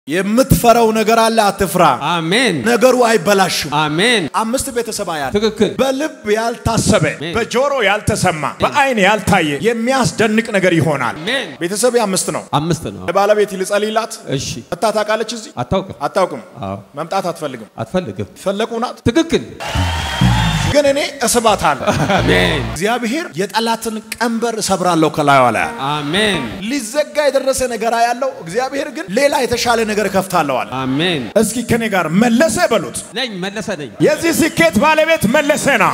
የምትፈራው ነገር አለ፣ አትፍራ። አሜን ነገሩ አይበላሽም። አሜን። አምስት ቤተሰብ ያለ ትክክል። በልብ ያልታሰበ አሜን። በጆሮ ያልተሰማ በአይን ያልታየ የሚያስደንቅ ነገር ይሆናል። አሜን። ቤተሰብ አምስት ነው። አምስት ነው። ለባለቤት ልጸልይላት። እሺ። መታ ታውቃለች? እዚህ አታውቅም? አታውቅም። አዎ። መምጣት አትፈልግም። አትፈልግም? ፈለቁ ናት፣ ትክክል። ግን እኔ እስባታለሁ። አሜን እግዚአብሔር የጠላትን ቀንበር እሰብራለሁ ከላዩ ላይ አለ። አሜን ሊዘጋ የደረሰ ነገር ያለው እግዚአብሔር ግን ሌላ የተሻለ ነገር እከፍታለሁ አለ። አሜን። እስኪ ከኔ ጋር መለሰ በሉት። ነኝ መለሰ ነኝ። የዚህ ስኬት ባለቤት መለሰ ነው።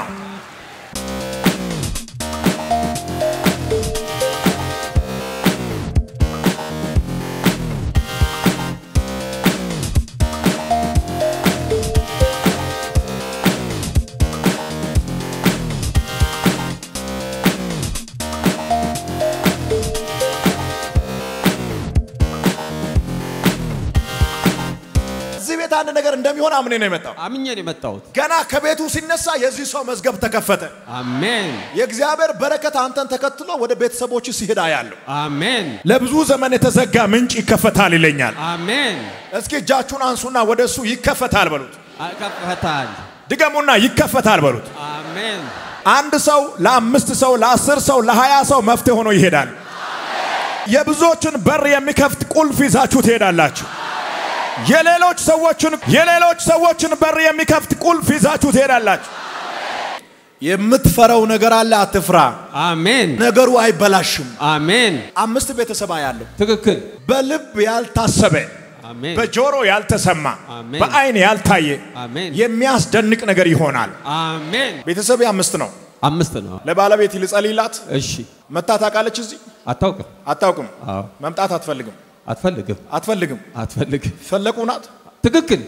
እዚህ ቤት አንድ ነገር እንደሚሆን አምኔ ነው የመጣው። አምኜ ነው የመጣሁት። ገና ከቤቱ ሲነሳ የዚህ ሰው መዝገብ ተከፈተ። አሜን የእግዚአብሔር በረከት አንተን ተከትሎ ወደ ቤተሰቦች ሲሄዳ ያለው አሜን ለብዙ ዘመን የተዘጋ ምንጭ ይከፈታል ይለኛል። አሜን። እስኪ እጃችሁን አንሱና ወደ እሱ ይከፈታል በሉት። ከፈታል። ድገሙና ይከፈታል በሉት። አሜን አንድ ሰው ለአምስት ሰው ለአስር ሰው ለሀያ ሰው መፍትሄ ሆኖ ይሄዳል። የብዙዎችን በር የሚከፍት ቁልፍ ይዛችሁ ትሄዳላችሁ። የሌሎች ሰዎችን የሌሎች ሰዎችን በር የሚከፍት ቁልፍ ይዛችሁ ትሄዳላችሁ። የምትፈራው ነገር አለ፣ አትፍራ። አሜን ነገሩ አይበላሽም። አሜን። አምስት ቤተሰብ ያለው ትክክል። በልብ ያልታሰበ አሜን በጆሮ ያልተሰማ አሜን። በአይን ያልታየ አሜን የሚያስደንቅ ነገር ይሆናል። አሜን። ቤተሰብ አምስት ነው። አምስት ነው። ለባለቤት ልጸልይላት። እሺ። መታ ታውቃለች? እዚህ አታውቅም? አታውቅም። አዎ። መምጣት አትፈልግም። አትፈልግም? አትፈልግም። አትፈልግም? ፈለቁ ናት። ትክክል።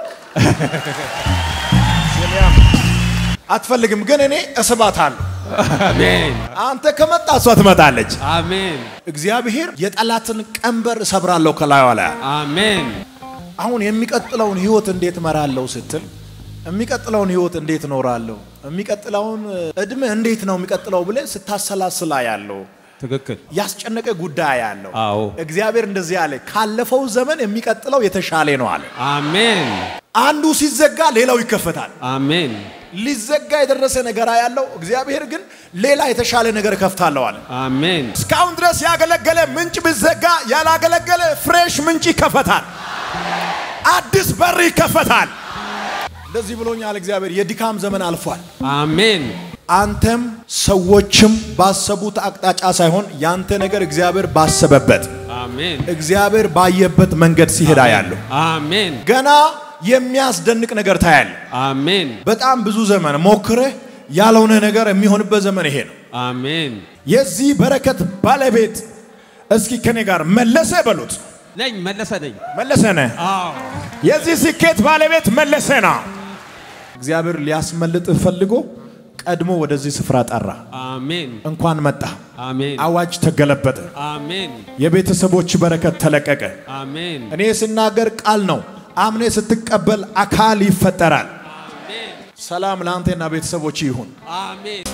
አትፈልግም፣ ግን እኔ እስባታለሁ። አሜን አንተ ከመጣ እሷ ትመጣለች። አሜን እግዚአብሔር የጠላትን ቀንበር እሰብራለሁ ከላዩ ላይ አለ። አሜን አሁን የሚቀጥለውን ህይወት እንዴት እመራለሁ ስትል የሚቀጥለውን ህይወት እንዴት እኖራለሁ፣ የሚቀጥለውን እድሜ እንዴት ነው የሚቀጥለው ብለህ ስታሰላስላ ያለው ትክክል። ያስጨነቀ ጉዳይ ያለው አዎ እግዚአብሔር እንደዚህ አለ፣ ካለፈው ዘመን የሚቀጥለው የተሻለ ነው አለ። አሜን አንዱ ሲዘጋ ሌላው ይከፈታል። አሜን ሊዘጋ የደረሰ ነገር ያለው እግዚአብሔር ግን ሌላ የተሻለ ነገር እከፍታለሁ አለ። አሜን እስካሁን ድረስ ያገለገለ ምንጭ ቢዘጋ ያላገለገለ ፍሬሽ ምንጭ ይከፈታል። አዲስ በር ይከፈታል። እንደዚህ ብሎኛል እግዚአብሔር። የድካም ዘመን አልፏል። አሜን አንተም ሰዎችም ባሰቡት አቅጣጫ ሳይሆን ያንተ ነገር እግዚአብሔር ባሰበበት አሜን እግዚአብሔር ባየበት መንገድ ሲሄዳ ያለው አሜን ገና የሚያስደንቅ ነገር ታያለ። አሜን በጣም ብዙ ዘመን ሞክረህ ያልሆነ ነገር የሚሆንበት ዘመን ይሄ ነው። አሜን የዚህ በረከት ባለቤት እስኪ ከኔ ጋር መለሰ በሉት። ነኝ መለሰ ነኝ። መለሰ ነህ። አዎ የዚህ ስኬት ባለቤት መለሰ ነው። እግዚአብሔር ሊያስመልጥ ፈልጎ ቀድሞ ወደዚህ ስፍራ ጠራ። አሜን እንኳን መጣ። አሜን አዋጅ ተገለበጠ። አሜን የቤተሰቦች በረከት ተለቀቀ። አሜን እኔ ስናገር ቃል ነው። አምኔ ስትቀበል አካል ይፈጠራል። አሜን ሰላም ለአንተና ቤተሰቦች ይሁን። አሜን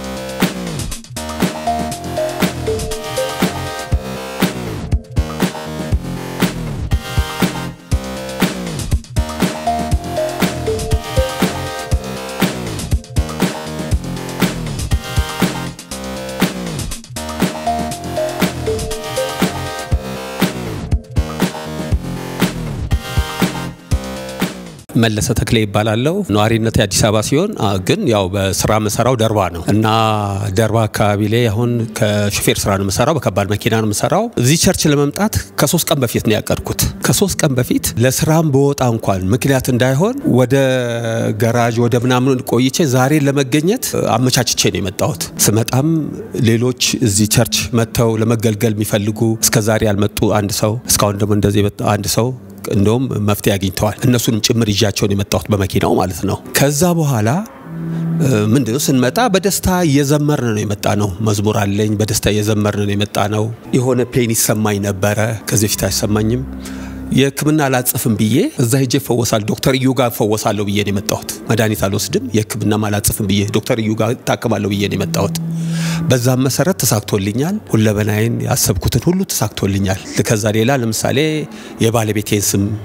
መለሰ ተክሌ ይባላለው። ነዋሪነት የአዲስ አበባ ሲሆን አ፣ ግን ያው በስራ መሰራው ደርባ ነው እና ደርባ አካባቢ ላይ አሁን ከሹፌር ስራ ነው የምሰራው፣ በከባድ መኪና ነው የምሰራው። እዚህ ቸርች ለመምጣት ከሶስት ቀን በፊት ነው ያቀድኩት። ከሶስት ቀን በፊት ለስራም በወጣ እንኳን ምክንያት እንዳይሆን ወደ ገራዥ ወደ ምናምን ቆይቼ ዛሬ ለመገኘት አመቻችቼ ነው የመጣሁት። ስመጣም ሌሎች እዚህ ቸርች መጥተው ለመገልገል የሚፈልጉ እስከ ዛሬ ያልመጡ አንድ ሰው እስካሁን ደግሞ እንደዚህ የመጣ አንድ ሰው እንደውም መፍትሄ አግኝተዋል። እነሱንም ጭምር ይዣቸውን የመጣሁት በመኪናው ማለት ነው። ከዛ በኋላ ምንድነው ስንመጣ በደስታ እየዘመርን ነው የመጣ ነው። መዝሙር አለኝ። በደስታ እየዘመርን ነው የመጣ ነው። የሆነ ፔን ይሰማኝ ነበረ። ከዚህ በፊት አይሰማኝም። የሕክምና አላጽፍም ብዬ እዛ ሄጄ እፈወሳለሁ ዶክተር እዩ ጋር እፈወሳለሁ ብዬ ነው የመጣሁት። መድኃኒት አልወስድም የሕክምናም አላጽፍም ብዬ ዶክተር እዩ ጋር እታከማለሁ ብዬ ነው የመጣሁት። በዛም መሰረት ተሳክቶልኛል። ሁለመናዬን ያሰብኩትን ሁሉ ተሳክቶልኛል። ከዛ ሌላ ለምሳሌ የባለቤቴን ስም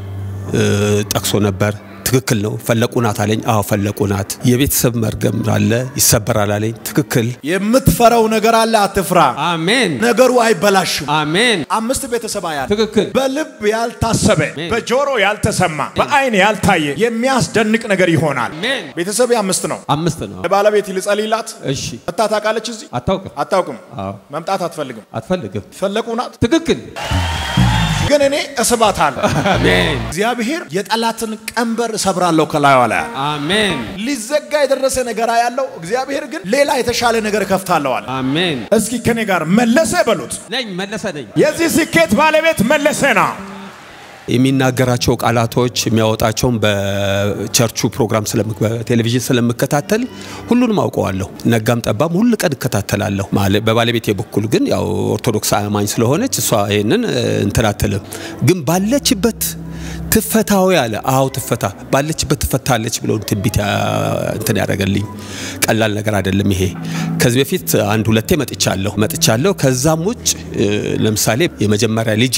ጠቅሶ ነበር። ትክክል ነው። ፈለቁ ናት አለኝ። አዎ ፈለቁ ናት። የቤተሰብ መርገም አለ ይሰበራል አለኝ። ትክክል። የምትፈራው ነገር አለ፣ አትፍራ። አሜን ነገሩ አይበላሽም። አሜን። አምስት ቤተሰብ ያለ ትክክል። በልብ ያልታሰበ በጆሮ ያልተሰማ በአይን ያልታየ የሚያስደንቅ ነገር ይሆናል። አሜን። ቤተሰብ አምስት ነው። አምስት ነው። ለባለቤት ልጸልይላት። እሺ። መታ ታውቃለች? እዚህ አታውቅም? አታውቅም። አዎ። መምጣት አትፈልግም። አትፈልግም? ፈለቁ ናት፣ ትክክል። ግን እኔ እስባታለሁ። አሜን እግዚአብሔር የጠላትን ቀንበር እሰብራለሁ ከላዩ ላይ አለ። አሜን ሊዘጋ የደረሰ ነገር ያለው እግዚአብሔር ግን ሌላ የተሻለ ነገር እከፍታለሁ አለ። አሜን። እስኪ ከኔ ጋር መለሰ በሉት። ነኝ መለሰ ነኝ። የዚህ ስኬት ባለቤት መለሰ ና የሚናገራቸው ቃላቶች የሚያወጣቸውን በቸርቹ ፕሮግራም ቴሌቪዥን ስለምከታተል ሁሉንም አውቀዋለሁ። ነጋም ጠባም ሁል ቀን እከታተላለሁ። ማለ- በባለቤቴ በኩል ግን ያው ኦርቶዶክስ አማኝ ስለሆነች እሷ ይህንን እንትን አትልም። ግን ባለችበት ትፈታዊ አለ። አዎ ትፈታ፣ ባለችበት ትፈታለች ብለው ትንቢት ያ- እንትን ያደረገልኝ ቀላል ነገር አይደለም ይሄ። ከዚህ በፊት አንድ ሁለቴ መጥቻለሁ መጥቻለሁ። ከዛም ውጭ እ፣ ለምሳሌ የመጀመሪያ ልጄ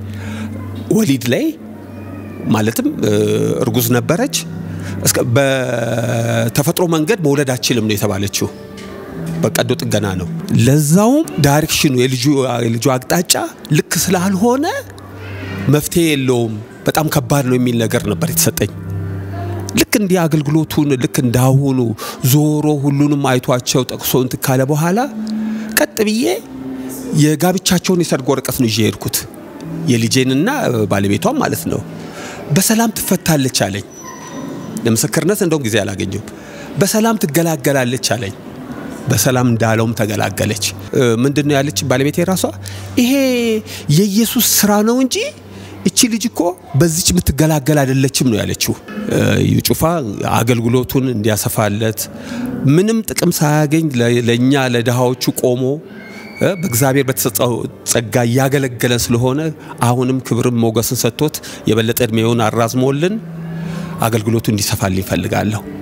ወሊድ ላይ ማለትም እ፣ እርጉዝ ነበረች። እስከ በተፈጥሮ መንገድ መውለድ አችልም ነው የተባለችው። በቀዶ ጥገና ነው። ለዛውም ዳይሬክሽኑ የልጁ የልጁ አቅጣጫ ልክ ስላልሆነ መፍትሄ የለውም፣ በጣም ከባድ ነው የሚል ነገር ነበር የተሰጠኝ። ልክ እንዲህ አገልግሎቱን ልክ እንዳሁኑ ዞሮ ሁሉንም አይቷቸው ጠቅሶ እንትን ካለ በኋላ ቀጥ ብዬ የጋብቻቸውን የሰርግ ወረቀት ነው ይዤ የሄድኩት የልጄንና ባለቤቷን ማለት ነው። በሰላም ትፈታለች አለኝ። ለምስክርነት እንደውም ጊዜ አላገኘም። በሰላም ትገላገላለች አለኝ። በሰላም እንዳለውም ተገላገለች። እ፣ ምንድን ነው ያለች ባለቤቴ ራሷ ይሄ የኢየሱስ ስራ ነው እንጂ እቺ ልጅ እኮ በዚች የምትገላገል አይደለችም ነው ያለችው። እ፣ እዩ ጩፋ አገልግሎቱን እንዲያሰፋለት ምንም ጥቅም ሳያገኝ ለ- ለእኛ ለድሃዎቹ ቆሞ እ፣ በእግዚአብሔር በተሰጠው ጸጋ እያገለገለ ስለሆነ አሁንም ክብርም ሞገስን ሰጥቶት የበለጠ እድሜውን አራዝሞልን አገልግሎቱ እንዲሰፋልኝ ይፈልጋለሁ።